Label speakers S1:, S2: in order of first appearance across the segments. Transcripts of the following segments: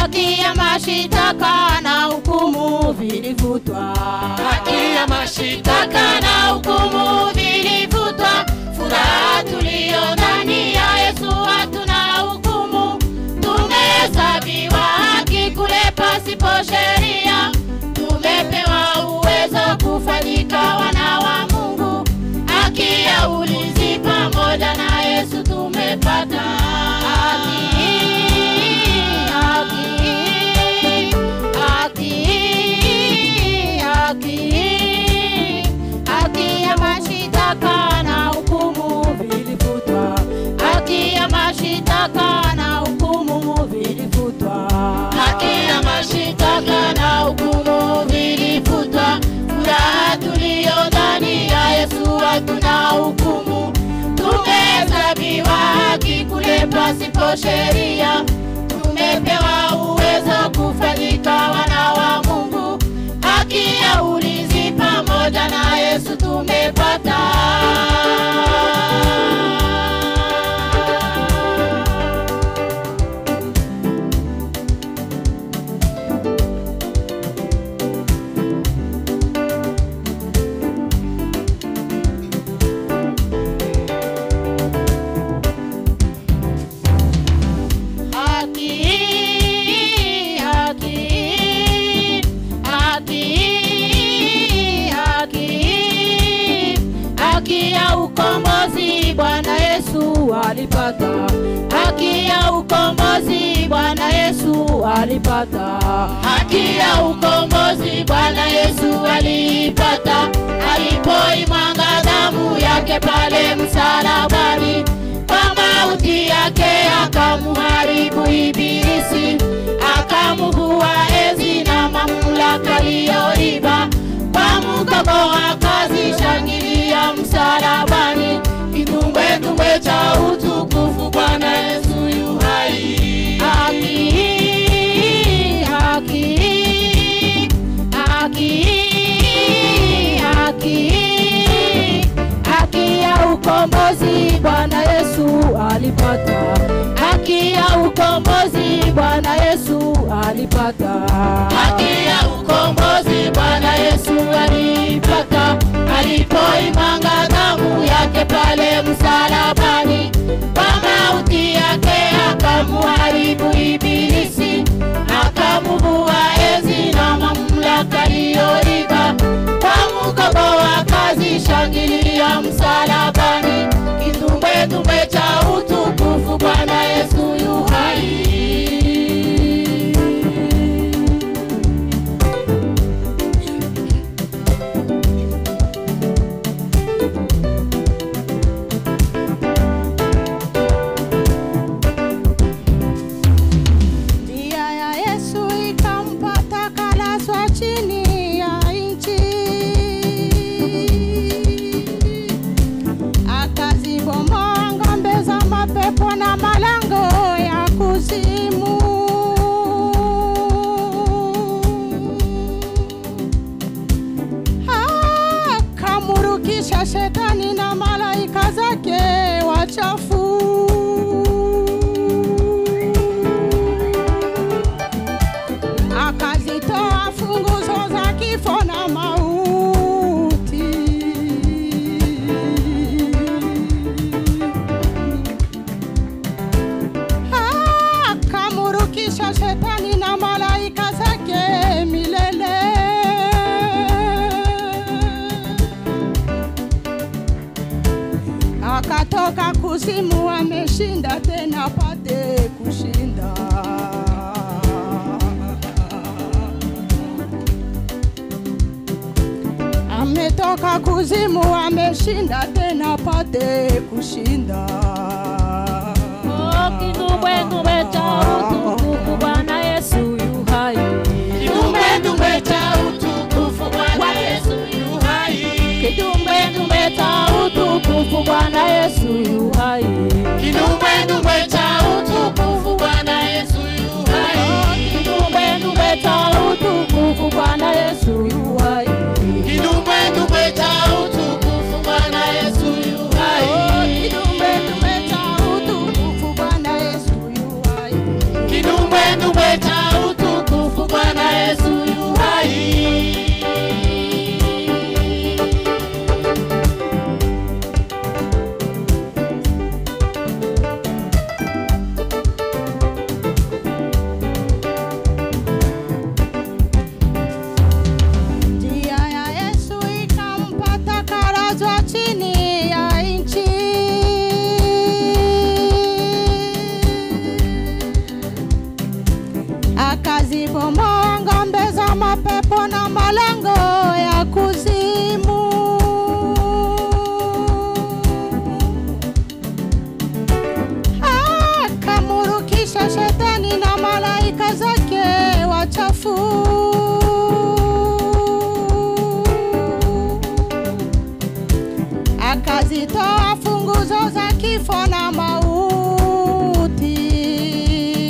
S1: haki ya mashitaka na hukumu vilifutwa,
S2: haki ya mashitaka
S1: taka na hukumu vilifutwa. Furaha tuliyo ndani ya Yesu, hatuna hukumu, tumehesabiwa haki kule pasipo sheria, tumepewa uwezo kufanyika wana wa Mungu, haki ya ulinzi pamoja na Yesu tumepata haki, haki, haki, haki, haki ya mashitaka na hukumu vilifutwa, haki ya mashitaka na hukumu vilifutwa, haki ya mashitaka na hukumu vilifutwa. Furaha tuliyo ndani ya Yesu, hatuna hukumu, tumehesabiwa haki kule pasipo sheria, tumepewa uwezo kufanyika wana wa Mungu, haki ya ulinzi pamoja na Yesu tumepata. Haki, haki, haki, haki, haki ya ukombozi Bwana Yesu alipata, haki ya ukombozi Bwana Yesu alipata, haki ya ukombozi Bwana Yesu alipata, alipoimwaga damu yake pale msalabani kwa mauti yake akamuharibu Ibilisi, akamuvua enzi na mamlaka aliyoiba. Kwa mgogo akazishangilia msalabani, kinumbwenumbwe cha utukufu Bwana Yesu yu hai. Haki, haki, haki, haki, haki ya ukombozi Bwana Yesu alipata, haki ya ukombozi Bwana Yesu alipata, haki ya ukombozi Bwana Yesu alipata, alipoimwaga damu yake pale msalabani, kwa mauti yake akamuharibu Ibilisi, akamuvua enzi na mamlaka aliyoiba kwa mkogo akazishangilia msalabani, kinumbwenumbwe cha utukufu Bwana Yesu yu hai. Njia ya Yesu ikampata kalaswa chini ya nchi, akazibomoa ng'ombe za mapepo na malango ya kuzimu. Akamurukisha shetani na malaika zake wachafu akazitoa funguzo za kifo na mauti. Akamurukisha shetani na malaika zake milele. Akatoka kuzimu, ameshinda tena pate kushinda. Ametoka kuzimu, ameshinda tena pate kushinda.
S3: Kinumbwenumbwe cha utukufu Bwana Yesu yu hai.
S1: Kidumbwe cha utukufu Bwana Yesu yu hai.
S3: Kidumbwenumbwe cha utukufu Bwana Yesu yu hai.
S1: Kidumbwe cha utukufu Bwana Yesu yu hai.
S3: Kidumbwenumbwe cha utukufu Bwana Yesu yu hai.
S1: Kidumbwe cha utukufu Bwana Yesu yu hai.
S3: Kidumbwenumbwe cha utukufu Bwana Yesu yu hai.
S1: Kidumbwe cha akazibomoa ngombe za mapepo na malango ya kuzimu. Akamurukisha shetani na malaika zake wachafu. Akazitoa funguzo za kifo na mauti.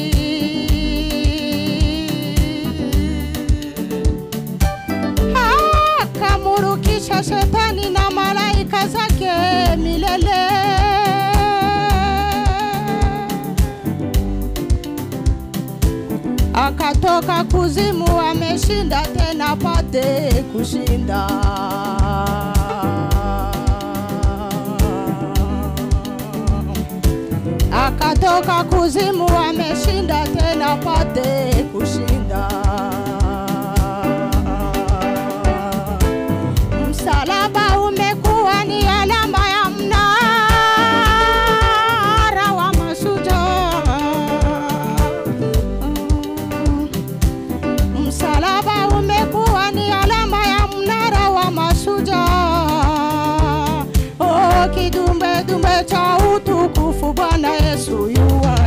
S1: Akamurukisha shetani na malaika zake milele. Akatoka kuzimu, ameshinda tena pate kushinda. Akatoka kuzimu, ameshinda tena pate kushinda. Msalaba umekuwa ni alama ya mnara wa mashujaa. Msalaba umekuwa ni alama ya mnara wa mashujaa. Oh, kidumbe dumbe cha utukufu Bwana Yesu yuwa